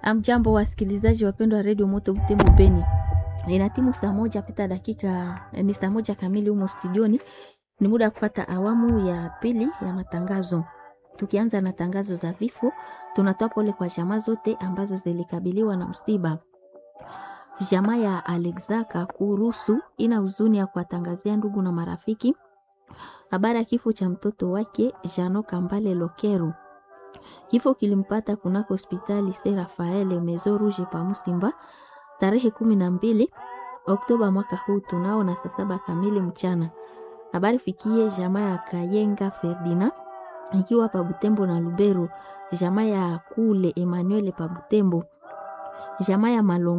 Amjambo wasikilizaji wapendwa wa redio Moto Butembo Beni, ina timu saa moja pita dakika ni saa moja kamili humo studioni. Ni muda wa kufata awamu ya pili ya matangazo. Tukianza na tangazo za vifo, tunatoa pole kwa jamaa zote ambazo zilikabiliwa na msiba. Jamaa ya Alexaka Kurusu ina huzuni ya kuwatangazia ndugu na marafiki habari ya kifo cha mtoto wake Jano Kambale Lokeru. Kifo kilimpata kunako hospitali Se Rafael Mezo Rouge pa Musimba tarehe kumi na mbili Oktoba mwaka huu tunao na saa saba kamili mchana. Habari fikie jamaa ya Kayenga Ferdina ikiwa pa Butembo na Lubero, jamaa ya Kule Emmanuel pa Butembo, jamaa ya Malongo